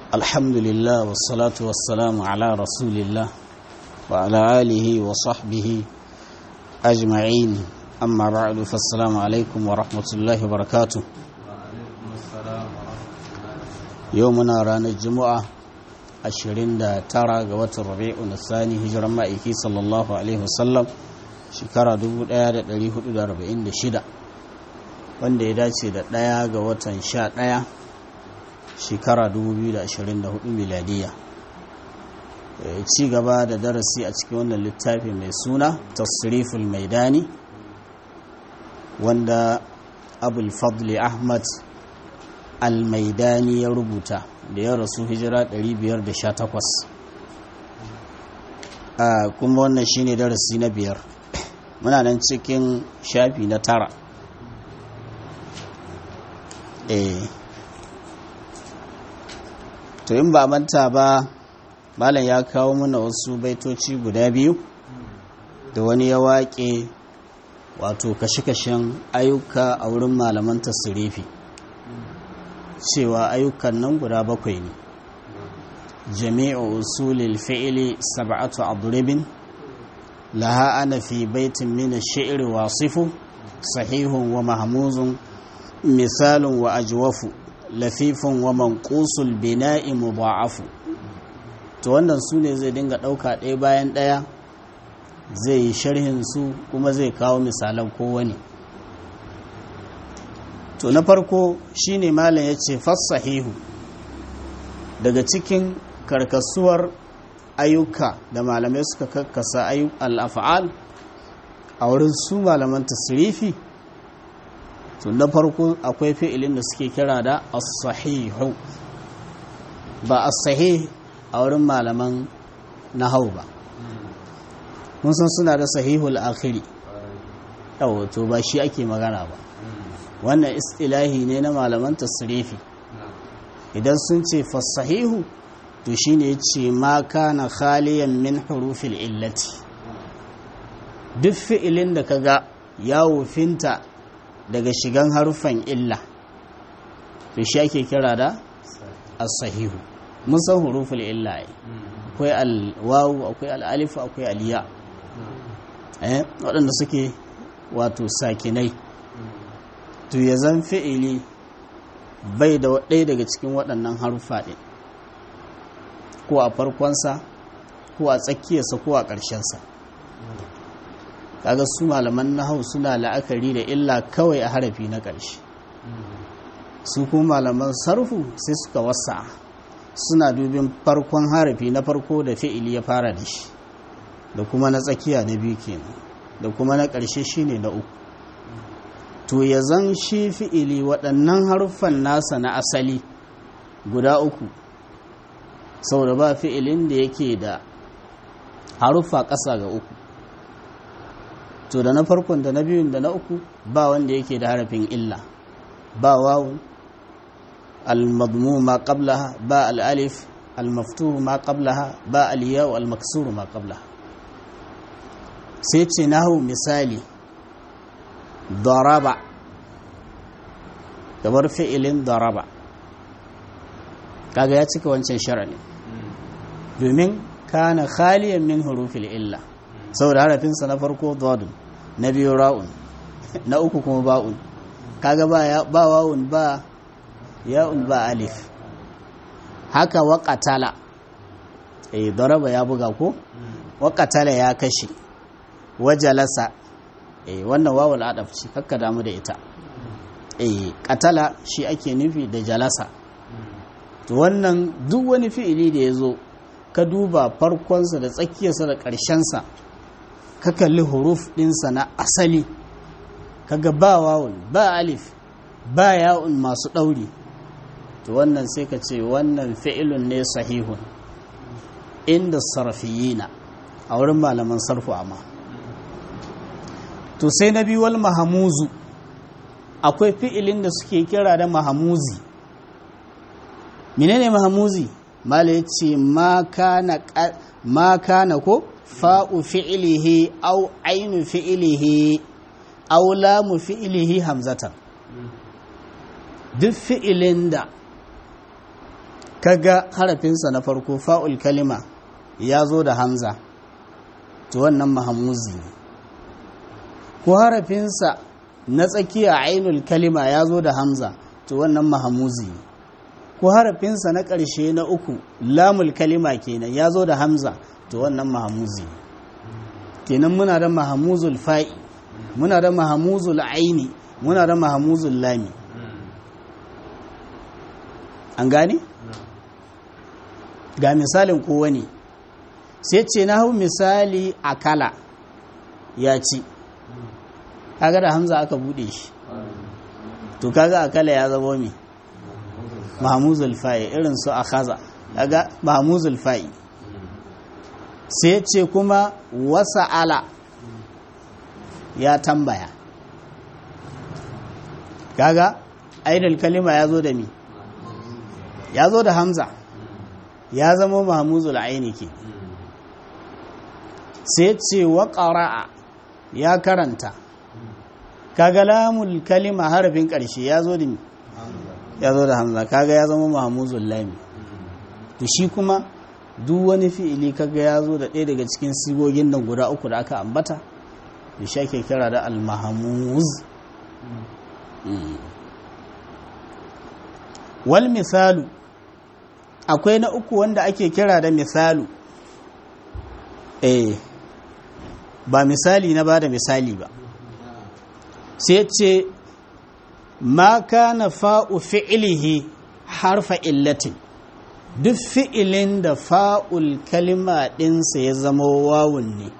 الحمد لله والصلاة والسلام على رسول الله وعلى آله وصحبه أجمعين أما بعد فالسلام عليكم ورحمة الله وبركاته يومنا رانا الجمعة ashirin da tara ga watan rabi'u na sani hijiran ma'aiki sallallahu alaihi wasallam shekara 1446 wanda ya dace da ɗaya ga watan sha ɗaya shekara 2024 miladiya ci gaba da darasi a cikin wannan littafi mai suna tasriful maidani wanda abul fadli ahmad al-maidani ya rubuta da ya rasu hijira 518 a kuma wannan shine darasi na biyar muna nan cikin shafi na tara eh to in ba manta ba malam ya kawo mana wasu baitoci guda biyu da wani ya waƙe wato kashe-kashen ayyuka a wurin malaman tasirifi cewa ayyukan nan guda bakwai ne jami'u usulil fi'ili sab'atu adribin laha ana fi baitin min ash-shi'ri wasifu sahihun wa mahmuzun misalun wa ajwafu lafifun wa manqusul bina'i mudha'afu to wannan su ne zai dinga ɗauka ɗaya bayan ɗaya zai yi sharhin su kuma zai kawo misalan kowane to na farko shine malam ya ce fassahihu daga cikin karkasuwar ayyuka da malamai suka karkasa al'afa'al a wurin su malaman tasirifi to na farko akwai fi'ilin da suke kira da as-sahihu ba as-sahih a wurin malaman nahau ba mun san suna da sahihul akhiri yawo to ba shi ake magana ba wannan istilahi ne na malaman tasrifi idan sun ce fasahihu to shine ce ma kana khaliyan min hurufil illati duk fi'ilin da kaga ya wufinta daga shigan harufan illa to shi ake kira da as-sahihu mun san huruful illa akwai al-wawu akwai al-alif akwai al-ya eh waɗanda suke wato sakinai to ya zan fi'ili bai da ɗaya daga cikin waɗannan haruffa ɗin ko a farkonsa ko a tsakiyarsa ko a ƙarshensa kaga su malaman nahau suna la'akari da illa kawai a harafi na ƙarshe su kuma malaman sarfu sai suka wasa suna dubin farkon harafi na farko da fi'ili ya fara da shi da kuma na tsakiya na biyu kenan da kuma na ƙarshe shine na uku to ya zan shi fi'ili waɗannan haruffan nasa na asali guda uku sau da ba fi'ilin da yake da haruffa ƙasa ga uku to da na farkon da na biyun da na uku ba wanda yake da harafin illa ba wawu al-madmu ma qablaha ba al-alif al-maftuhu ma qablaha ba al-yaw al-maksuru ma qablaha sai ce nahu misali daraba kamar fi'ilin daraba kaga ya cika wancan shar'ani domin kana khaliyan min hurufil illa saboda harafinsa na farko dodun na biyu ra'un na uku kuma ba'un kaga ba ba wawun ba ya'un ba alif haka wa qatala eh daraba ya buga ko wa qatala ya kashe wajalasa eh wannan wawul adaf ce kakka damu da ita eh katala shi ake nufi da jalasa to wannan duk wani fi'ili da ya zo ka duba farkonsa da tsakiyarsa da ƙarshensa ka kalli huruf ɗinsa na asali kaga ba wawul ba alif ba ya'un masu ɗauri to wannan sai ka ce wannan fi'ilun ne sahihun inda sarfiyina a wurin malaman sarfu amma to sai na biyu wal mahamuzu akwai fi'ilin da suke kira da mahamuzi menene mahamuzi mala ya ce ma kana ko fa'u fi'ilihi au ainu fi'ilihi au lamu fi'ilihi hamzatan duk fi'ilin da kaga harafinsa na farko fa'ul kalima ya zo da hamza to wannan mahamuzi ne ko harafinsa na tsakiya ainul kalima ya zo da hamza to wannan mahamuzi ne ko harafinsa na ƙarshe na uku lamul kalima kenan ya zo da hamza to wannan mahamuzi ne kenan muna da mahamuzul fa'i muna da mahamuzul aini muna da mahamuzul lami an gane? ga misalin kowane sai ce na hau misali akala ya ci kaga da hamza aka bude shi to kaga akala ya zama mai mahamuzul fa'i irin su akaza kaga mahamuzul fa'i sai ce kuma wasa ala ya tambaya kaga aidal kalima ya zo da mi ya zo da hamza ya zama mahamuzul aini ke sai ce wa ƙara'a ya karanta kaga lamul kalima harafin ƙarshe ya zo da mi ya zo da hamza kaga ya zama mahamuzul lami to shi kuma duk wani fi'ili kaga ya zo da ɗaya daga cikin sigogin nan guda uku da aka ambata da shi ake kira da almahamuz wal misalu akwai na uku wanda ake kira da misalu eh ba misali na ba da misali ba sai ce ma kana fa'u fi'ilihi harfa illatin duk fi'ilin da fa'ul kalima ɗinsa ya zama wawun ne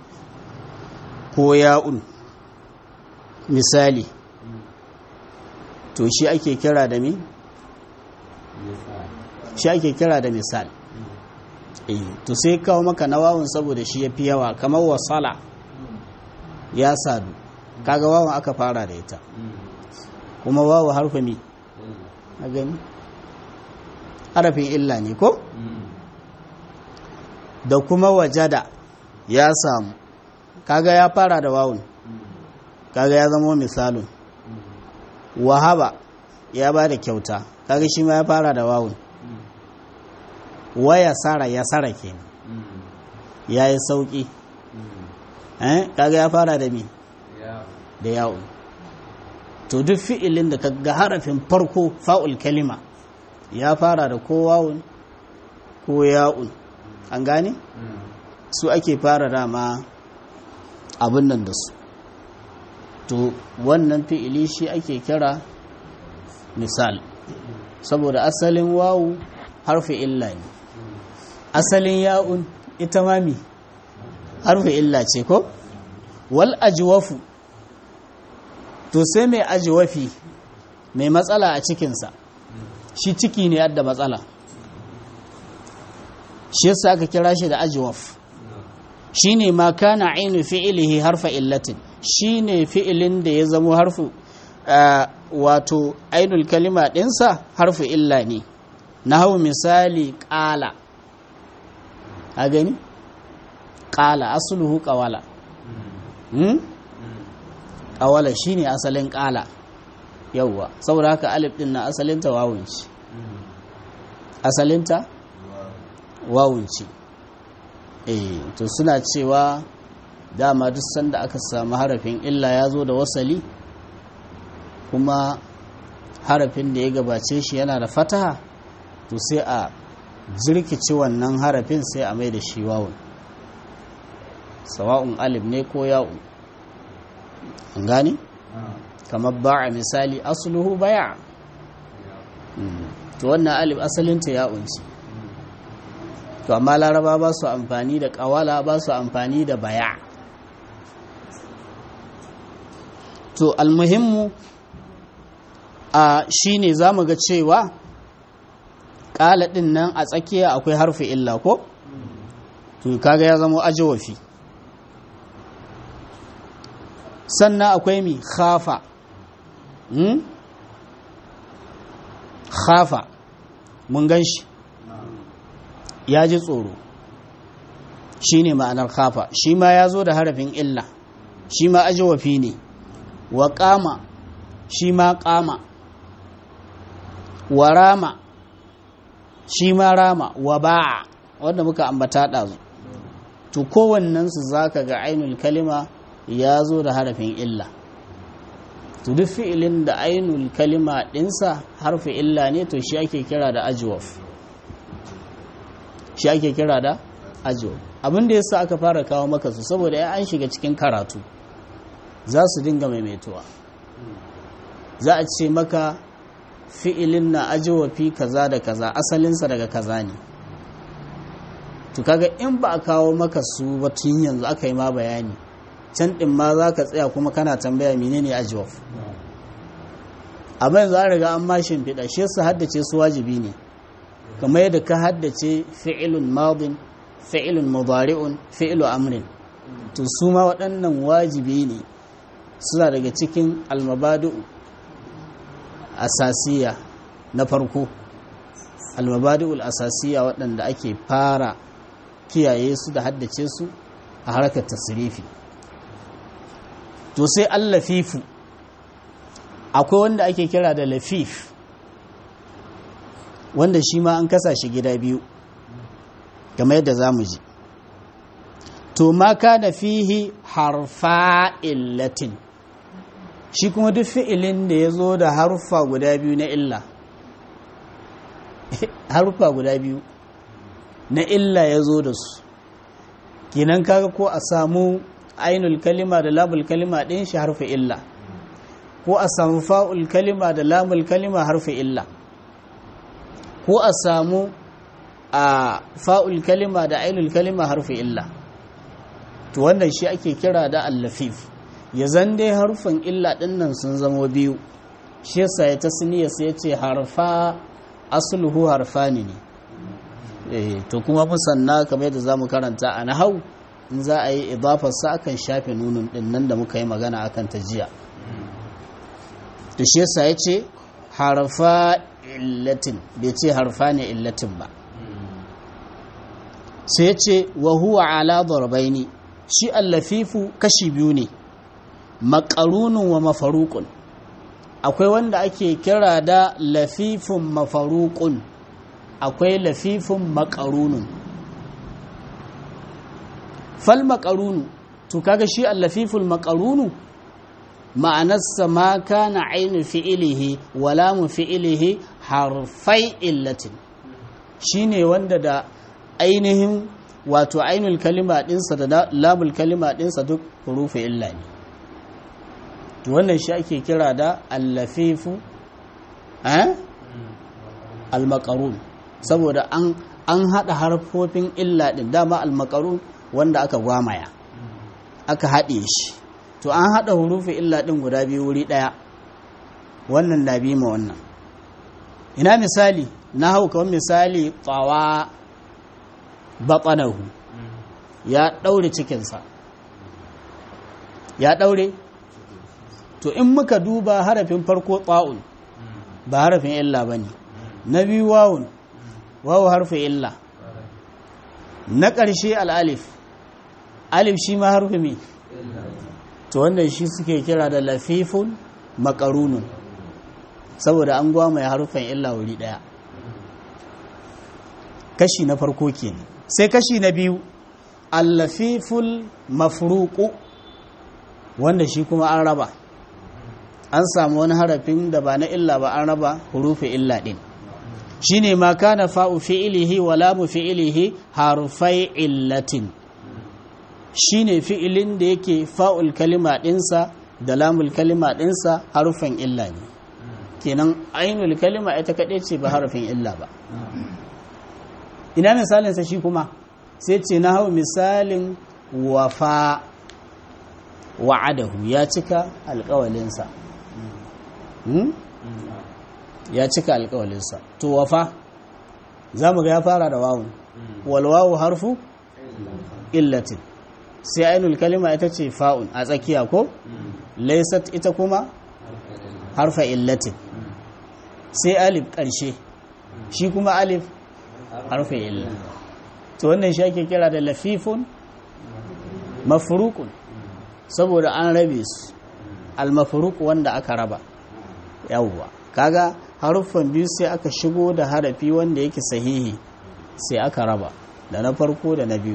ko ya'un misali to shi ake kira da mi? shi ake kira da misal to sai kawo maka na wawun saboda shi ya fi yawa kamar wasala ya sadu kaga wawun aka fara da ita kuma wawu harfa mi a gani harafin illa ne ko da kuma wajada ya samu kaga ya fara da wawun kaga ya zama misalun wahaba ya ba da kyauta kaga shi ma ya fara da wawun waya sara ya sara kenan ya yi sauƙi kaga ya fara da mi da yawon to duk fi'ilin da kaga harafin farko fa'ul kalima ya fara da ko wawun ko ya'un an gane su ake fara dama abin nan da su to wannan fi'ili shi ake kira misal saboda asalin wawu harfi illa ne asalin ya'un ita mami harfi illa ce ko wal ajwafu to sai mai ajwafi mai matsala a cikinsa shi ciki ne yadda matsala shi yasa aka kira shi da ajwaf shine ma kana ainu fi'ilihi harfa illatin shine fi'ilin da ya zama harfu wato ainul kalima ɗinsa harfu illa ne na hau misali ƙala a gani ƙala asuluhu ƙawala ƙawala shine asalin ƙala yauwa saboda haka alif ɗin na asalinta wawunci asalinta wawunci eh to suna cewa dama duk sanda aka samu harafin illa ya zo da wasali kuma harafin da ya gabace shi yana da fataha to sai a jirkici wannan harafin sai a mai da shi wawun sawa'un alif ne ko ya'un an gane kamar ba'a misali asluhu baya to wannan alif asalinta ya'un ce to amma laraba ba su amfani da kawala ba su amfani da baya to almuhimmu a shine za mu ga cewa ƙala ɗin nan a tsakiya akwai harfi illa ko to kaga ya zama ajawafi sannan akwai mi khafa hmm? khafa mun gan shi ya ji tsoro shi ne ma'anar khafa shi ma ya zo da harafin illa shi ma ajawafi ne wa ƙama shi ma ƙama wa rama shi ma rama wa ba'a wanda muka ambata ɗazu to kowannensu za ka ga ainul kalima ya zo da harafin illa to duk fi'ilin da ainul kalima ɗinsa harfi illa ne to shi ake kira da ajwaf shi ake kira da ajwaf abin da yasa aka fara kawo maka su saboda ya an shiga cikin karatu za su dinga maimaituwa za a ce maka fi'ilin na ajwafi kaza da kaza asalinsa daga kaza ne to kaga in ba a kawo maka su ba tun yanzu aka yi ma bayani can ɗin ma za ka tsaya kuma kana tambaya menene ajwaf amma yanzu an riga an mashin fiɗa shi su haddace su wajibi ne kamar yadda ka haddace fi'ilun madin fi'ilun mudari'un fi'ilu amrin to su ma waɗannan wajibi ne suna daga cikin almabadu asasiya na farko almabadu asasiya waɗanda ake fara kiyaye su da haddace su a harkar tasirifi to sai allafifu akwai wanda ake kira da lafif wanda shi ma an kasa shi gida biyu game yadda za mu ji to ma kana fihi harfa illatin shi kuma duk fi'ilin da ya zo da harfa guda biyu na illa harfa guda biyu na illa ya zo da su kinan kaga ko a samu ainul kalima da lamul kalima ɗin shi harfi illa ko a samu fa'ul kalima da lamul kalima harfi illa ko a samu a fa'ul kalima da ainul kalima harfi illa to wannan shi ake kira da allafif ya zan dai harfin illa ɗin nan sun zama biyu shi yasa ya tasniya sai ya ce harfa asluhu harfani ne to kuma musanna kamar yadda za mu karanta a nahau in za a yi idafarsa akan shafe nunun din nan da muka yi magana akan ta jiya to shi yasa ya ce harfa illatin bai ce harfa ne illatin ba sai ya ce wa huwa ala darbaini shi allafifu kashi biyu ne makarunun wa mafarukun akwai wanda ake kira da lafifun mafarukun akwai lafifin makarunun fal makarunu to kaga shi allafiful makarunu ma'anarsa ma kana ainu fi'ilihi wala mu fi'ilihi harfai illatin shine wanda da ainihin wato ainul kalima dinsa da lamul kalima dinsa duk hurufu illa ne wannan shi ake kira da allafifu eh al-makarun saboda an an haɗa harfofin illa ɗin dama almakarun wanda aka gwamaya aka haɗe shi to an haɗa hurufin illa ɗin guda biyu wuri ɗaya wannan na bi ma wannan ina misali na hau kawai misali tsawa baƙanahu ya ɗaure cikinsa ya ɗaure to in muka duba harafin farko tsa'un ba harafin illa ba ne na biyu wawun wawu harfi illa na ƙarshe al'alif alif shi ma harfi mai to wannan shi suke kira da lafifun makarunun saboda an gwama ya harfin illa wuri ɗaya kashi na farko ke sai kashi na biyu allafiful mafruku wanda shi kuma an raba an samu wani harafin da ba na illa ba an raba hurufi illa ɗin shine ma kana fa'u fi'ilihi wa lamu fi'ilihi harfai illatin shine fi'ilin da yake fa'ul kalima ɗinsa da lamul kalima ɗinsa harufan illa ne kenan ainul kalima ita kaɗai ce ba harafin illa ba ina misalinsa shi kuma sai ce na hau misalin wafa wa'adahu ya cika alƙawalinsa ya cika alkawalinsa to wafa za mu ga ya fara da wawun walwawu harfu illatin sai ainul kalima ita ce fa'un a tsakiya ko laisat ita kuma harfa illatin sai alif ƙarshe shi kuma alif harfa illa to wannan shi ake kira da lafifun mafurukun saboda an rabe su al wanda aka raba yawwa kaga haruffan biyu sai aka shigo da harafi wanda yake sahihi sai aka raba da na farko da na biyu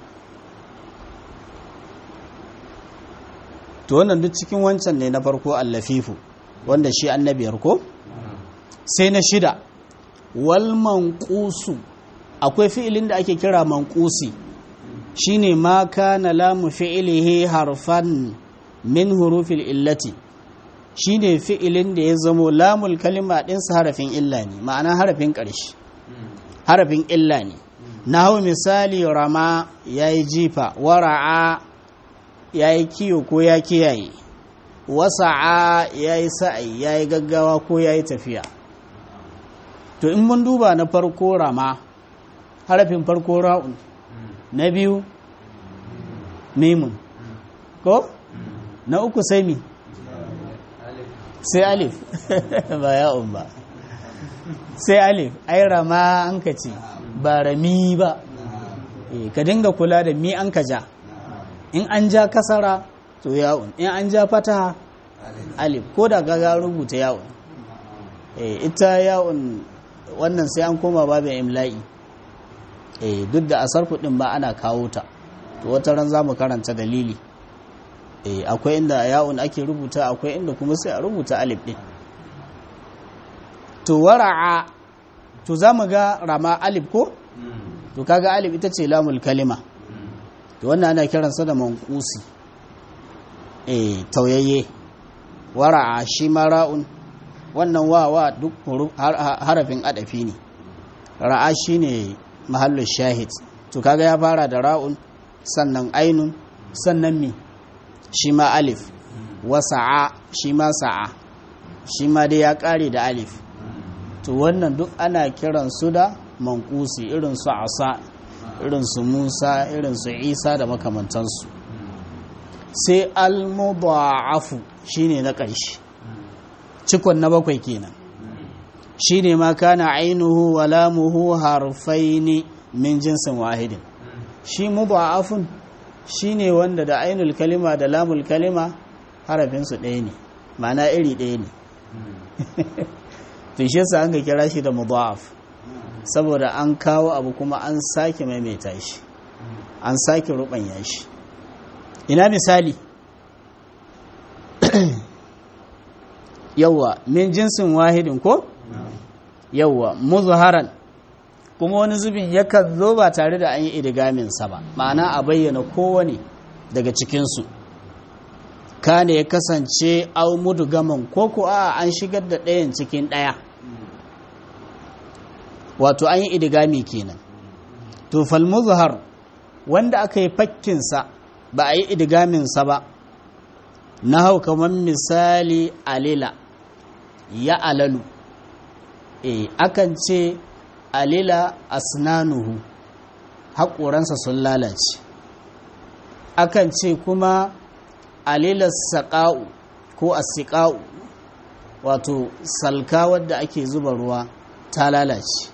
to wannan duk cikin wancan ne na farko allafifu wanda shi annabiyar ko sai na shida wal manqusu akwai fi'ilin da ake kira manqusi shine ma kana lamu fi'ilihi harfan min hurufil illati shine fi'ilin da ya zamo lamul kalima ɗinsa harafin illa ne ma'ana harafin ƙarshe harafin illa ne na hau misali rama ya yi jifa wara'a ya yi kiyo ko ya kiyaye wasa'a ya yi sa'ai ya yi gaggawa ko ya yi tafiya to in mun duba na farko rama harafin farko ra'un na biyu mimun ko na uku sai mi sai alif ba ya'un ba sai alif ai rama an ka ce ba rami ba ka dinga kula da mi an ka ja in an ja kasara to ya'un in an ja fata alif ko da gaga rubuta ya'un ita ya'un wannan sai an koma babin imla'i duk da asar kudin ba ana kawo ta to wata ran za mu karanta dalili akwai inda ya'un ake rubuta akwai inda kuma sai a rubuta alif din to wara'a to za mu ga rama alif ko to kaga alif ita ce lamul kalima to wannan ana kiransa da manqusi eh tauyayye wara'a shi ma ra'un wannan wawa duk harafin adafi ne ra'a shine mahallin shahid to kaga ya fara da ra'un sannan ainun sannan mi shi ma alif wasa'a shi ma sa'a shi ma dai ya kare da alif to wannan duk ana kiran su da mankusi irin su asa irin su musa irin su isa da makamantansu sai al-mudha'afu shine na ƙarshe cikon na bakwai kenan shine ma kana ainuhu wa lamuhu harfaini min jinsin wahidin shi mudha'afun shine wanda da ainul kalima da lamul kalima harafinsu ɗaya ne ma'ana iri ɗaya ne to shi yasa an ga kira shi da mudha'af saboda an kawo abu kuma an sake maimaita shi an sake rubanya shi ina misali yawwa min jinsin wahidin ko yawwa muzharan kuma wani zubin yakan zo ba tare da an yi idigamin sa ba ma'ana a bayyana kowane daga cikinsu kane ya kasance au mudugaman ko ko a an shigar da ɗayan cikin ɗaya wato an yi idigami kenan to fal muzhar wanda aka yi fakkinsa ba a yi idigaminsa ba na hau kamar misali alila ya alalu e akan ce alila asnanuhu haƙoransa sun lalace akan ce kuma alila saƙa'u ko asiƙa'u wato salka wadda ake zuba ruwa ta lalace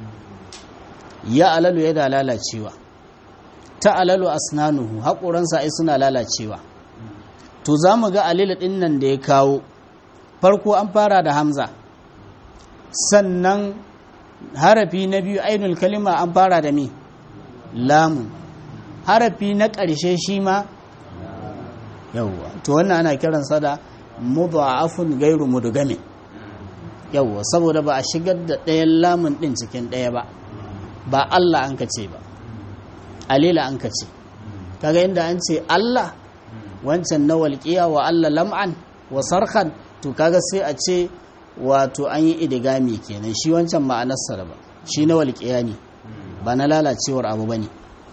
ya alalu yana lalacewa ta alalu asnanuhu haƙoransa ai suna lalacewa to za mu ga alila ɗin nan da ya kawo farko an fara da hamza sannan harafi na biyu ainul kalima an fara da mi lamun harafi na ƙarshe shi ma yawwa to wannan ana kiransa da mudha'afun gairu mudgami yawwa saboda ba a shigar da ɗayan lamun ɗin cikin ɗaya ba ba Allah an ka ce ba alila an ka ce kaga inda an ce Allah wancan na walƙiya wa Allah lam'an wa sarkan to kaga sai a ce wato an yi idigami kenan shi wancan ma'anarsa da ba shi na walƙiya ne ba na lalacewar abu ba ne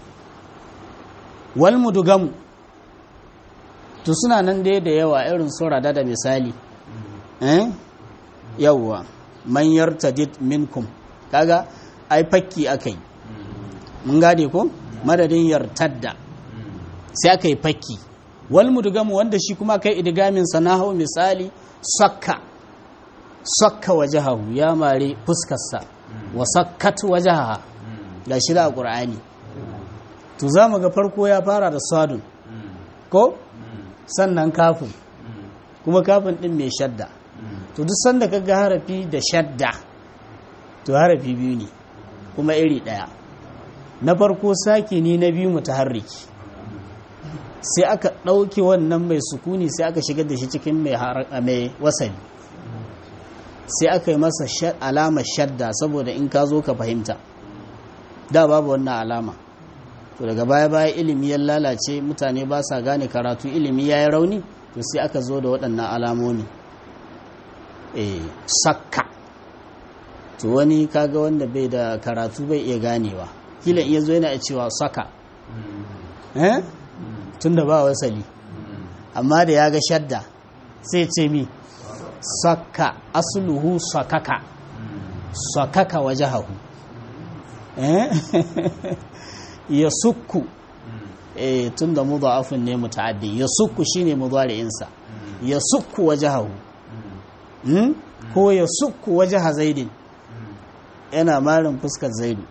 wal mudugamu to suna nan dai da yawa irin su rada da misali eh yawwa man yartadid minkum kaga ai fakki akai mun gane ko madadin yartadda sai aka yi fakki wal mudgamu wanda shi kuma kai idgamin sanahu misali sakka sakka wajahahu ya mare fuskarsa wa sakkat wajaha ga shi da qur'ani to zamu ga farko ya fara da sadun ko sannan kafin kuma kafin din mai shadda to duk sanda ka ga harafi da shadda to harafi biyu ne kuma iri ɗaya na farko sakini na biyu mutaharriki sai aka ɗauki wannan mai sukuni sai aka shigar da shi cikin mai wasali sai aka yi masa alamar shadda saboda in ka zo ka fahimta da babu wannan alama to daga baya-baya ilimi ya lalace mutane ba sa gane karatu ilimi ya yi rauni to sai aka zo da waɗannan alamomi e sakka to wani kaga wanda bai da karatu bai iya ganewa kila iya zo yana cewa saka eh tun da ba wasali amma da ya ga shadda sai ce mi saka asluhu sakaka sakaka wajahahu eh ya sukku eh tun da mudha'afun ne muta'addi ya sukku shine mudari'insa ya sukku wajahahu hmm? ko ya sukku wajaha zaidin yana marin fuskar zaidu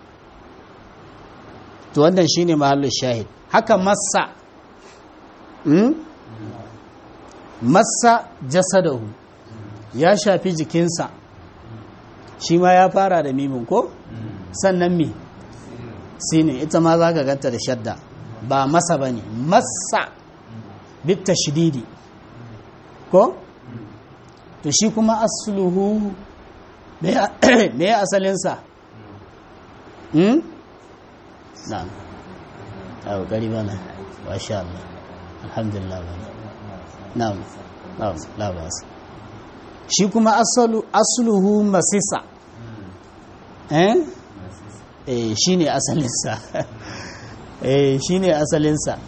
to wannan shine mahallin shahid haka massa hmm? massa jasadahu ya shafi jikinsa shi ma ya fara da mimin ko sannan mi sinin ita ma za ka ganta da shadda ba masa ba ne massa bitta shididi ko to shi kuma asluhu me ya asalinsa hmm? na abu gari bana wa sha Allah alhamdulillah bana na na labas shi kuma asluhu masisa eh eh shine asalinsa eh shine asalinsa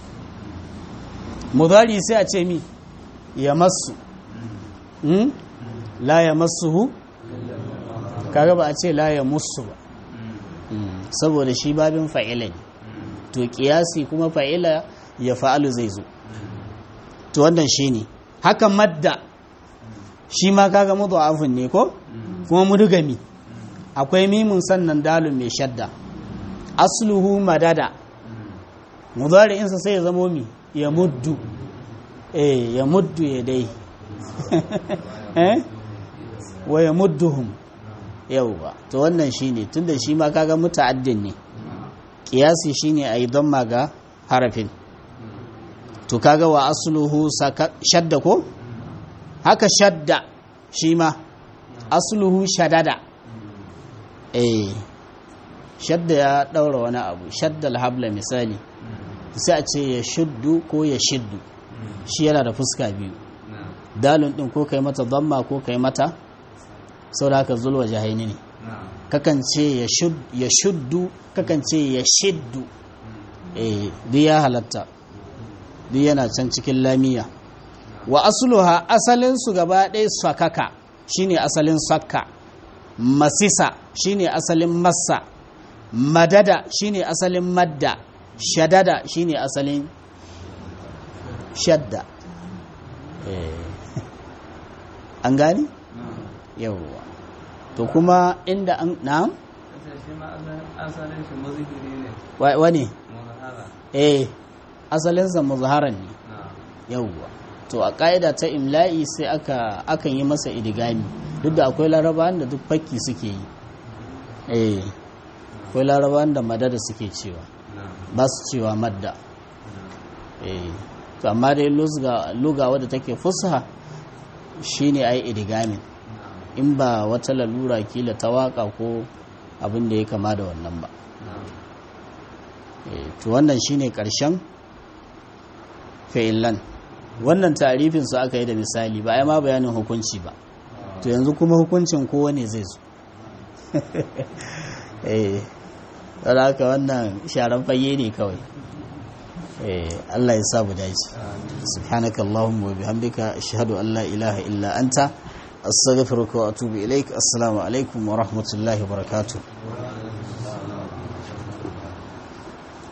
mudari sai a ce mi ya masu hmm? la ya masuhu kaga ba a ce la ya musu ba saboda shi babin fa'ila ne to kiyasi kuma fa'ila ya fa'alu zai zo to wannan shi ne haka madda shi ma kaga mudha'afun ne ko kuma mudugami akwai mimun sannan dalun mai shadda asluhu madada mudari'insa sai ya zamo mi ya muddu eh ya muddu ya dai eh wa ya mudduhum yauwa to wannan shine tunda shi ma kaga muta'addin ne kiyasi shine ayi damma ga harafin to kaga wa asluhu shadda ko haka shadda shi ma asluhu shadada eh shadda ya daura wani abu shadda alhabla misali sai a ce ya shuddu ko ya shiddu shi yana da fuska biyu dalun din ko kai mata damma ko kai mata sau da haka zulwa jahaini ne kakan ce ya shuddu kakan ce ya shiddu eh duk ya halatta duk yana can cikin lamiya wa asluha asalin su gaba ɗaya sakaka shine asalin sakka masisa shine asalin massa madada shine asalin madda shadada shine asalin shadda an gani yawwa to kuma inda an na'am wani eh asalinsa muzharan ne yawwa to a ƙa'ida ta imla'i sai aka akan yi masa idigami duk da akwai larabawan da duk fakki suke yi eh akwai larabawan da madada suke cewa ba su cewa madda eh to amma dai luga wadda take fusaha shine ai idigamin in ba wata lalura kila ta waka ko abin da ya kama da wannan ba to wannan shine karshen fa'ilan wannan tarifin su aka yi da misali ba ai ma bayanin hukunci ba to yanzu kuma hukuncin kowane zai zo eh haka wannan sharan fage ne kawai Allah ya sa mu dace subhanakallahumma wa bihamdika ashhadu an la ilaha illa anta astaghfiruka wa atubu ilaik assalamu alaikum wa rahmatullahi wa barakatuh